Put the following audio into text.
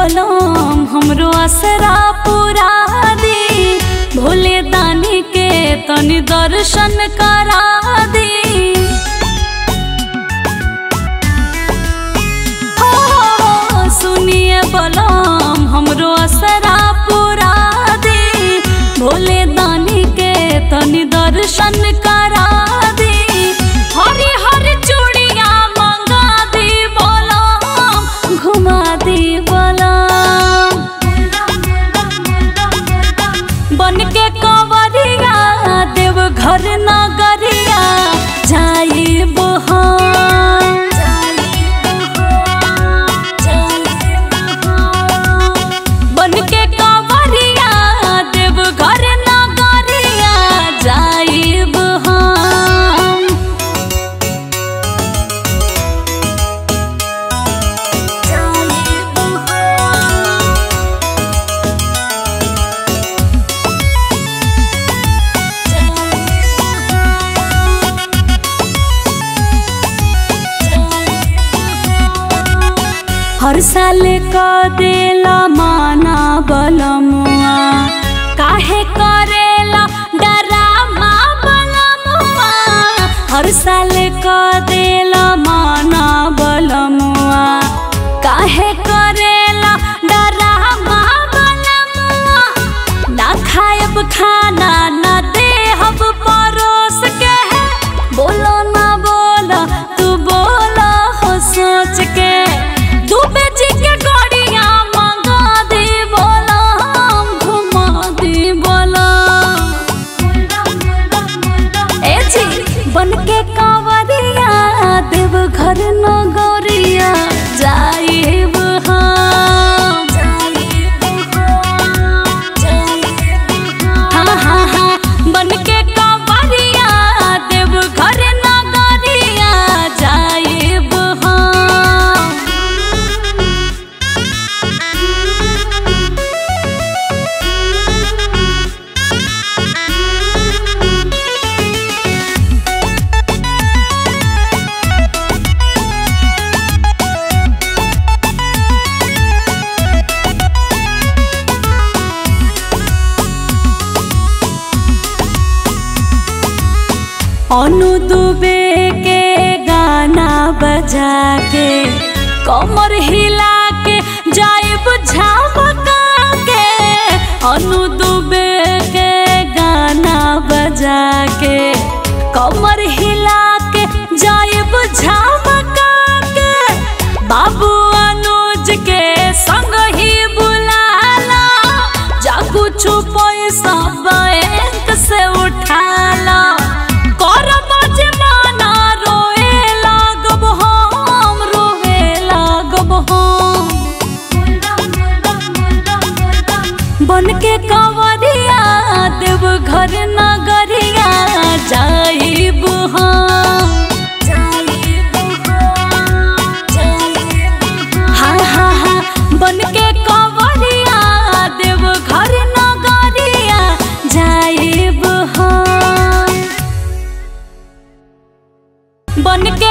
बोलम हमरो असरा पूरा दी भोले दानी के तनि दर्शन करा दी हो, सुनिए बोलम हमरो असरा पूरा दी भोले दानी के तनि दर्शन करा दी हरी हरी चूड़िया मंगा दी बोलम घुमा दी बोलम बन के कंवरिया देव घर नगरिया जाइब हम बन के कंवरिया देव घर नगरिया जाइब हम जाइब हम हर साल क देला माना बलमुआ काहे करेला डरामा बलमुआ हर साल क देला माना बलमुआ काहे करेला डरामा बलमुआ ना खायब खाना ना देहब परोस के बोलो ना बोलो तू बोलो हो सोच के डूबे जी के गड़िया मंगा दे बोलो हम घुमा दे बोलो ए जी बन के कांवरिया देव घर नगरिया जाइब हम हाँ हाँ हाँ बन के कांवरिया देव घर नगरिया जाइब हम अनु दुबे के गाना बजा के कमर हिला के जाइब झमका के अनु दुबे के गाना बजा के कमर हिला के जाइब झमका के बाबू अनुज के संग ही बुलाला जा कुछ पैसा बैंक से उठाला करब जे माना रोए लागब हम रोए लागब हम बन के कंवरिया देव घर नगरिया जाइब हम हाँ हाँ हाँ बन के कंवरिया देव घर नगरिया जाइब हम बन के